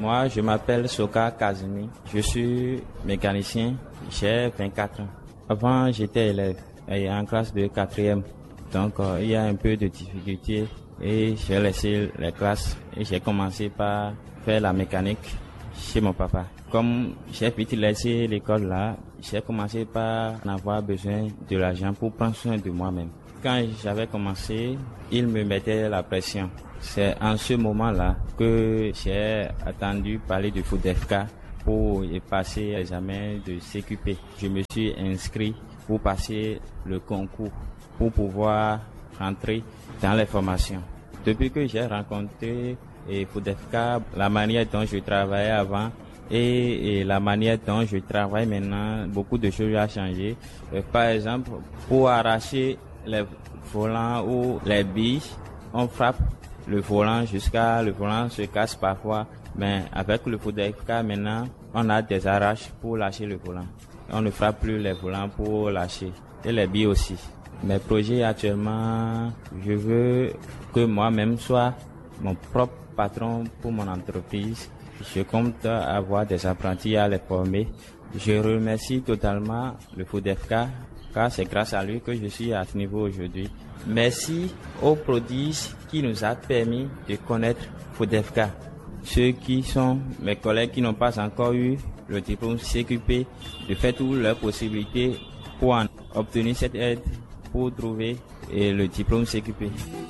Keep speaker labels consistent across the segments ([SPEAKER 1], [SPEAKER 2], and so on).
[SPEAKER 1] Moi, je m'appelle Soka Kazumi. Je suis mécanicien. J'ai 24 ans. Avant, j'étais élève et en classe de quatrième. Donc, euh, il y a un peu de difficulté et j'ai laissé les classes et j'ai commencé par faire la mécanique chez mon papa. Comme j'ai vite laissé l'école là, j'ai commencé par en avoir besoin de l'argent pour prendre soin de moi-même. Quand j'avais commencé, il me mettait la pression. C'est en ce moment-là que j'ai attendu parler de FODEFK pour y passer l'examen de CQP. Je me suis inscrit pour passer le concours pour pouvoir rentrer dans les formations. Depuis que j'ai rencontré et FODEFK, la manière dont je travaillais avant et, et, la manière dont je travaille maintenant, beaucoup de choses ont changé. Euh, par exemple, pour arracher les volants ou les billes, on frappe le volant jusqu'à le volant se casse parfois. Mais avec le FODEFK maintenant, on a des arraches pour lâcher le volant. On ne frappe plus les volants pour lâcher. Et les billes aussi. Mes projets actuellement, je veux que moi-même soit mon propre patron pour mon entreprise. Je compte avoir des apprentis à les former. Je remercie totalement le FODEFK car c'est grâce à lui que je suis à ce niveau aujourd'hui. Merci aux prodiges qui nous a permis de connaître FODEFK. Ceux qui sont mes collègues qui n'ont pas encore eu le diplôme CQP, de faire toutes leurs possibilités pour en obtenir cette aide pour trouver le diplôme CQP.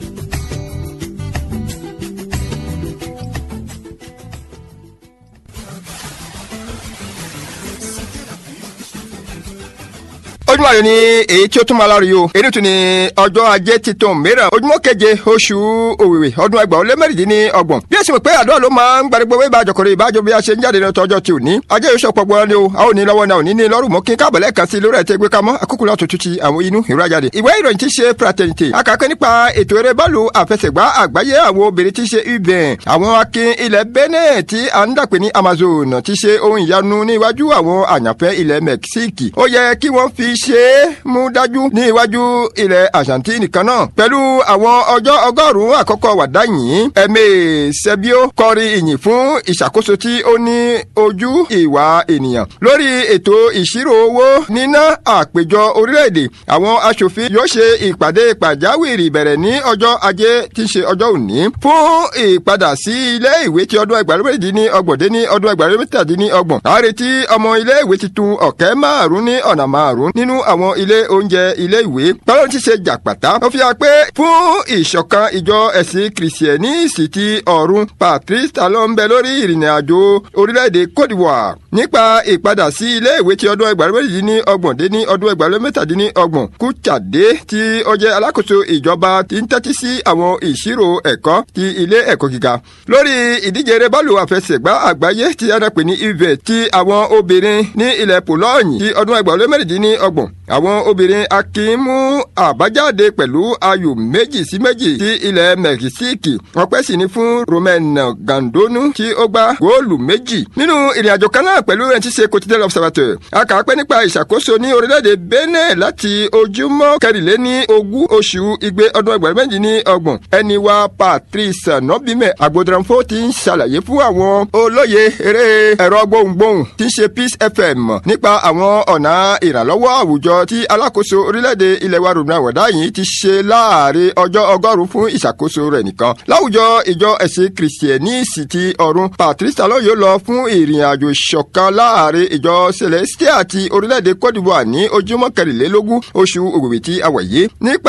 [SPEAKER 2] ojúmọ́ ayọ̀ ni èyí tí ó tún máa lárí o èyí tún ni ọjọ́ ajé titun mìíràn ojúmọ́ keje oṣù òwìwì ọdún ẹgbàá ó lé mẹ́rìndínlẹ́ ọgbọ̀n bí ẹ̀sìn pé àdúrà ló máa ń gbàdúgbò wíwá àjọkọ̀rọ̀ ìbájọ́ bí a ṣe ń jáde ní ọjọ́ tí ò ní ajé yóò sọpọ̀ gbọ́n ni o a ò ní lọ́wọ́ náà ò ní ní lọ́rùn mọ́ kí n káàbọ̀ lẹ́ẹ̀kan sí lórí ẹ̀tẹ́ gbé kamọ́ àkókò láti tutù àwọn inú ìró ajáde ìwé ìròyìn ti ṣe fraternité akàkẹ́ nípa ètò eré bọ́ọ̀lù àfẹsẹ̀gbá àgbáyé àwọn obìnrin ti ṣe uben àwọn akin ilẹ̀ benin tí a ń dàpé ní amazon ti ṣe ohun ìyanu ní iwájú àwọn àyànfẹ́ ilẹ̀ mexique ó yẹ kí wọ́n fi ṣe é mú dájú ní iwájú ilẹ̀ argentine kan náà pẹ̀lú àwọn ọjọ́ ọgọ́rùn-ún àkọ́kọ́ wàdá yìí ẹ̀mẹ́ sẹ́bíó kọrin ìyìn fún ìṣàkóso tí ó ní ojú ìwà ènìyàn lórí ètò ìṣirò owó níná àpéjọ orílẹ̀-èdè àwọn aṣòfin yóò ṣe ìpàdé pàjáwìrì bẹ̀rẹ̀ ní ọjọ́ ajé tí ń ṣe ọjọ́ òní fún ìpadà sí ilé ìwé tí ọdún ẹgbàlódé ní ọgbọ̀n dé ní ọdún ẹgbàlódé ní ọgbọ̀n àrètí ọmọ ilé ìwé tuntun ọ̀kẹ́ márùn-ún ní ọ̀nà márùn-ún nínú àwọn ilé oúnjẹ ilé ìwé báwọn ti ṣe jàpàtà ó fi hàn pé fún ìṣọ̀kan ìjọ ẹ̀sìn kìrìsìẹ́nìsì ti ọ̀run patrice talon ń bẹ lórí ìrìn àjò orílẹ̀-èdè cote d'ivoire nípa ìpadà sí ilé ìwé ti ọdún ẹgbàlódé ní ọgbọ̀n dé ní ọdún ẹgbàlódé ní ọgbọ̀n kúchàdé tí ó jẹ́ alákòóso ìjọba ti ń tẹ́tí sí àwọn ìṣirò ẹ̀kọ́ ti ilé ẹ̀kọ́ gíga lórí ìdíje eré bọ́ọ̀lù àfẹsẹ̀gbá àgbáyé tí a pè ní ivet ti àwọn obìnrin ní ilẹ̀ pòlọ́ọ̀nì ti ọdún ẹgbàlódé mẹ́rìndínlọ́gbọ̀n àwọn obìnrin akin mú àbájáde pẹ̀lú ayò méjì sí méjì sí ilẹ̀ mẹ́kísíkì ọpẹ́ sì ni fún romain gandonu tí ó gbá góòlù méjì nínú ìrìnàjò kan náà pẹ̀lú ẹni tí ṣe quotidien observateur a kà á pé nípa ìṣàkóso ní orílẹ̀-èdè benin láti ojúmọ́ kẹrìnléní ogún oṣù igbe ọdún ẹgbẹ̀rún méjì ní ọgbọ̀n ẹni wa patrice nobime agbodranfo ti ń ṣàlàyé fún àwọn olóye eré ẹ̀rọ gbohùngbohùn tí ń ṣe peace fm nípa àwọn ọ̀nà ìrànlọ́wọ́ àwùjọ tí alákòóso orílẹ̀-èdè ilẹ̀ wa rògbòn àwọ̀dá yìí ti ṣe láàrin ọjọ́ ọgọ́rùn-ún fún ìṣàkóso rẹ̀ nìkan. láwùjọ ìjọ ẹ̀sìn kìrìsìtẹ́nìsì ti ọ̀run patrice talon yóò lọ fún ìrìn àjò ìṣọ̀kan láàrin ìjọ celestia ti orílẹ̀-èdè cote d'ivoire ní ojúmọ́ kẹrìnlélógún oṣù òwìwì tí a wà yìí. nípa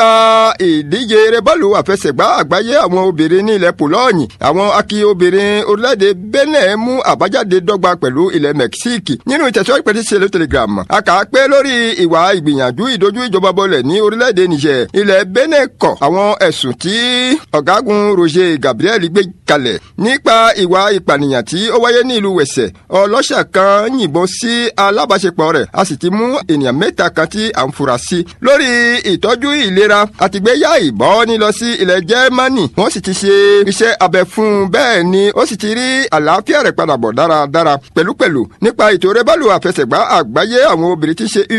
[SPEAKER 2] ìdíje eré bọ́ọ̀lù àfẹsẹ̀gbá àgbáyé àwọn obìnrin ní ilẹ̀ pòlọ́ọ̀nì àwọn akí obìnrin orílẹ̀-èdè benin mú àbájáde dọ́gba pẹ̀lú ilẹ̀ mexique nínú ìtẹ̀síwájú pẹ̀lú ìṣẹ̀lẹ̀ telegram a kà á pé lórí ìwà ìgbìyànjú ìdojú ìjọba bọlẹ̀ ní orílẹ̀-èdè niger ilẹ̀ benin kọ̀ àwọn ẹ̀sùn tí ọ̀gágun roger gabriel gbé kalẹ̀ nípa ìwà ìpànìyàn tí ó wáyé ní ìlú wẹ̀sẹ̀ ọlọ́ṣà kan yìnbọn sí alábàṣepọ̀ rẹ̀ a sì ti mú ènìyàn mẹ́ta kan tí à ń fura sí lórí ìtọ́jú ìlera àtìgbéyà ìbọn ní lọ sí ilẹ̀ germany wọ́n sì ti ṣe iṣẹ́ abẹ fún un bẹ́ẹ̀ ni ó sì ti rí àlàáfíà rẹ̀ padà bọ̀ dáradára pẹ̀lúpẹ̀lú nípa ètò rẹ́bálù àfẹsẹ̀gbá àgbáyé àwọn obìnrin tí ṣe uven ní ilẹ̀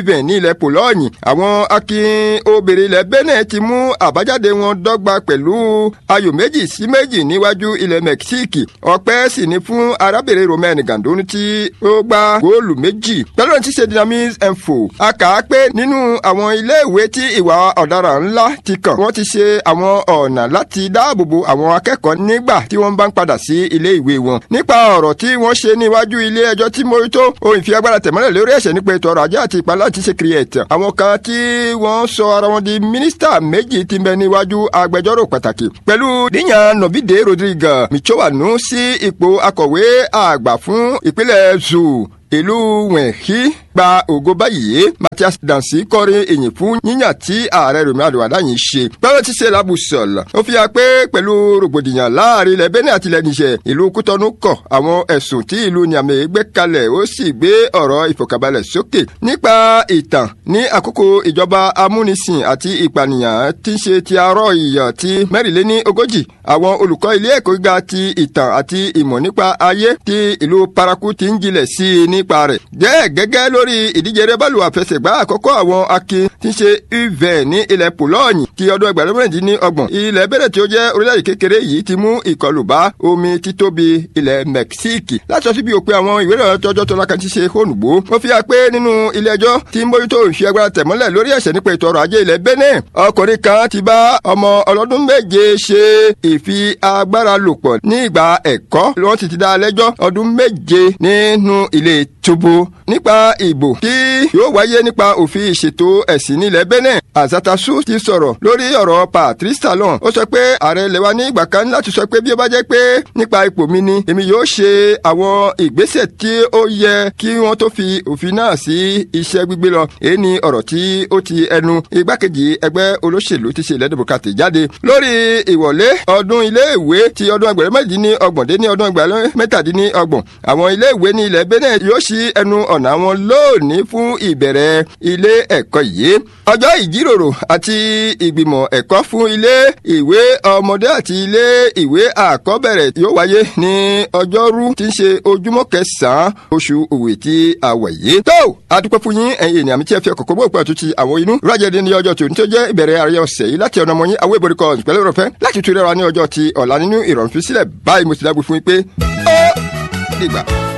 [SPEAKER 2] ilẹ̀ pòlọ́ọ̀nì àwọn akin obìnrin ilẹ̀ benin ti mú àbájáde wọn dọ́gba pẹ̀lú ayò méjì sí méjì níwájú ilẹ̀ mẹ́kísíkì ọpẹ́ sì ni fún arábìnrin romain gandoni tí ó gba góòlù méjì pẹ̀lú ohun tí ṣe dynamis info a kà á pé nínú àwọn iléèwé tí ìwà ọ̀daràn ńlá ti kàn wọ́n ti ṣe àwọn ọ̀nà láti dáàbòbo àwọn akẹ́kọ̀ọ́ nígbà tí wọ́n bá ń padà sí ilé ìwé wọn nípa ọ̀rọ̀ tí wọ́n ṣe níwájú ilé ẹjọ́ tí mójútó ohun ìfi agbára tẹ̀mọ́lẹ̀ lórí ẹ̀ṣẹ̀ nípa ètò ọrọ̀ ajé àti ìpalẹ́ àti ṣe kiri ẹ̀tàn àwọn kan tí wọ́n sọ ara wọn di mínísítà méjì ti bẹ níwájú agbẹjọ́rò pàtàkì pẹ̀lú níyàn nọ̀bídé rodriguez michowanu sí ipò akọ̀wé àgbà fún ìpínlẹ̀ zoo ìlú wẹ̀hí gba ògo báyìí Mathias Dansi kọrin ìyìn fún yíyàn tí ààrẹ Remi Adéwàdá yìí ṣe. báwo ti ṣe labusọ̀l ó fi hàn pé pẹ̀lú rògbòdìyàn láàrin ilẹ̀ Benin àti ilẹ̀ Niger ìlú Kútọ́nù kọ̀ àwọn ẹ̀sùn tí ìlú Niamey gbé kalẹ̀ ó sì gbé ọ̀rọ̀ ìfọ̀kànbalẹ̀ sókè. nípa ìtàn ní àkókò ìjọba amúnisìn àti ìpànìyàn tí ń ṣe ti arọ́ ìyàn ti mẹ́rìnléní ogójì àwọn olùkọ́ ilé ẹ̀kọ́ gíga ti ìtàn àti ìmọ̀ nípa ayé ti ìlú Paraku ti ń jinlẹ̀ sí i nípa rẹ̀. jẹ́ gẹ́gẹ́ lórí ìdíje rẹ́bọ̀lù àfẹsẹ̀gbá àkọ́kọ́ àwọn akin tí ń ṣe uven ní ilẹ̀ pòlọ́ọ̀nì ti ọdún ẹgbẹ̀rún méjì ní ọgbọ̀n. ilẹ̀ bẹ̀rẹ̀ tí ó jẹ́ orílẹ̀-èdè kékeré yìí ti mú ìkọlù bá omi títóbi ilẹ̀ mẹ́kísíìkì. láti sọ síbi òpin àwọn ìwé ìròyìn tọjọ́ tó lákàtí ṣe hónùgbò. wọ́n fi hàn pé nínú ilé ẹjọ́ tí ń bójútó ìfi agbára tẹ̀mọ́lẹ̀ lórí ẹ̀ṣẹ̀ nípa ètò ọrọ̀ ajé ilẹ̀ Benin. ọkùnrin kan ti bá ọmọ ọlọ́dún méje ṣe ìfi agbára lò pọ̀ ní ìgbà ẹ̀kọ́ wọ́n ti ti dá lẹ́jọ́ ọdún méje nínú ilé túbú nípa ìbò tí yóò wáyé nípa òfin ìṣètò ẹ̀sìn nílẹ̀ Benin Azatasu ti sọ̀rọ̀ lórí ọ̀rọ̀ Patrice Talon ó sọ pé ààrẹ ilẹ̀ wa ní ìgbà kan láti sọ pé bí ó bá jẹ́ pé nípa ipò mi ni èmi yóò ṣe àwọn ìgbésẹ̀ tí ó yẹ kí wọ́n tó fi òfin náà sí iṣẹ́ gbígbé lọ èyí ni ọ̀rọ̀ tí ó ti ẹnu igbákejì ẹgbẹ́ olóṣèlú ti ṣe ilẹ̀ democratic jáde lórí ìwọlé ọdún iléèwé ti ọdún ẹgbẹ̀rún mẹ́tàdínní ọgbọ̀n dé ní ọdún ẹgbẹ̀rún mẹ́tàdínní ọgbọ̀n àwọn iléèwé ní ilẹ̀ Benin yóò ṣí ẹnu ọ̀nà wọn lónìí fún ìbẹ̀rẹ̀ ilé ẹ̀kọ́ yìí ọjọ́ ìjíròrò àti ìgbìmọ̀ ẹ̀kọ́ fún ilé ìwé ọmọdé àti ilé ìwé àkọ́bẹ̀rẹ̀ yóò wáyé ní ọjọ́rú tí ń ṣe ojúmọ́ kẹsàn-án oṣù òwe tí a wà yìí. tó adúpẹ́ fún yín ẹ̀yin ènìyàn mi tí ẹ fi ọkọ̀ kó bóòpẹ́ àtúntì àwọn inú rájẹ̀dẹ̀ ní ọjọ́ tòun tó jẹ́ ìbẹ̀rẹ̀ àríyá ọ̀sẹ̀ yìí láti ọ̀nà mọ́yìn àwọn ìbòrí kan pẹ̀lú ìrọ̀fẹ́ láti tún rẹ́ra ní ọjọ́ ti ọ̀la nínú ìrọ̀rùn fi sílẹ̀ báyìí mo ti dágbé fún yín pé ó dìgbà.